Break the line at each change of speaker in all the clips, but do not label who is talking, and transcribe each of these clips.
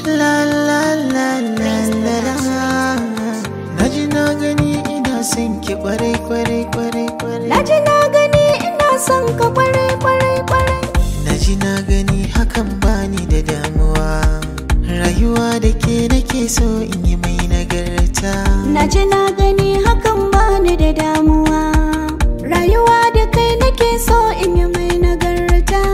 La la la la la la Na ji na gani ina son ki kwarai kwarai kwarai kwarai
Na ji na gani ina son ka kwarai kwarai kwarai
Na ji na gani hakan bani da damuwa Rayuwa da ke nake so in yi mai nagarta
Na ji na gani hakan bani da damuwa Rayuwa da kai nake so in yi mai nagarta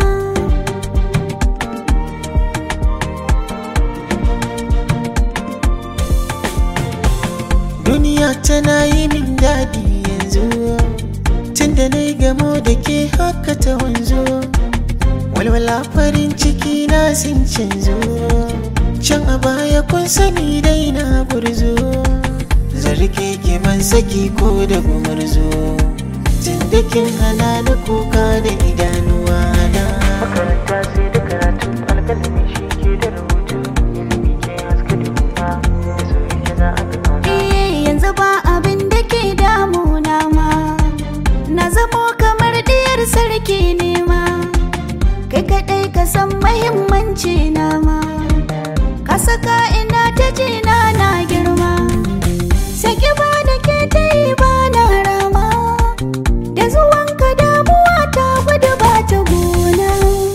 Duniya tana yi min daɗi yanzu Tunda na yi gamo da ke haka ta wanzu Walwala farin ciki na sun canzo Can a baya kun sani dai na gurzo Zarge ke man saki ko da gumurzo Tunda kin hana da kuka da idanuwa na Makaranta sai da karatu alƙalami shi ke da rubutu Ilimi ke haska duniya da soyayya za a ga kauna
Eh yanzu ba abin da ke damuna ma Na zamo kamar diyar sarki ne ma Kai kaɗai ka san mahimmanci na ma Ka saka ina ta jina na girma Saki ba da ke ta yi ba na rama Da zuwanka damuwa ta gudu ba ta gona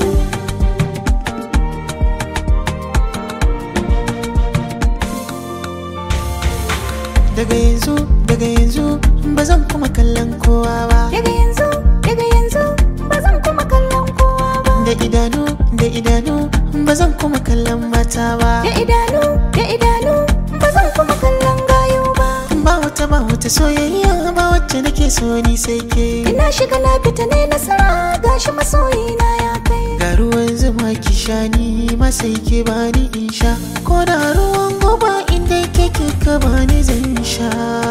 daga yanzu daga yanzu ba zan kuma kallon kowa ba
Daga yanzu, daga yanzu ba zan kuma kallon kowa ba
da idanu da idanu ba zan kuma kallon mata ba
Da idanu, da idanu ba zan kuma kallon gayo ba
ba wata ba wata soyayya ba wacce nake so ni sai ke
Ina shiga na fita ne nasara gashi masoyina ya kai
ga ruwan zuma ki sha ni ma sai ke bani in sha ko da ruwan goba inda ke kika bani zan sha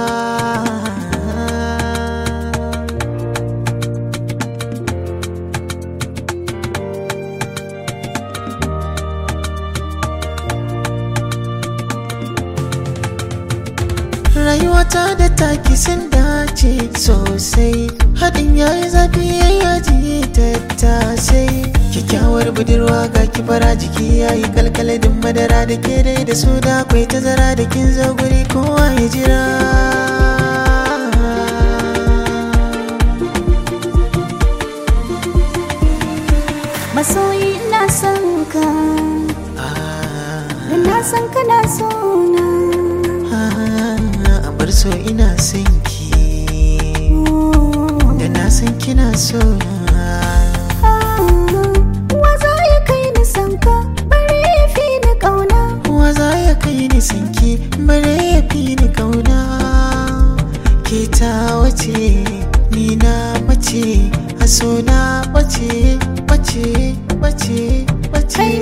rayuwata da taki sun dace sosai haɗin yayi zafi yayi yaji tattasai kyakkyawar budurwa ga kibara jiki yayi kalkaladin madara da ke dai da su da akwai tazara da kin zo guri kowa ya jira
Masoyi ina son ka
Ah,
Da na san kana so na
ah, a bar so ina son ki da na san kina so na
Wa za ya kai ni san ka bare ya fi ni kauna
Wa za ya kai ni sanki bare ya fi ni kauna Ke ta wace ni na mace a so na bace bace bace bace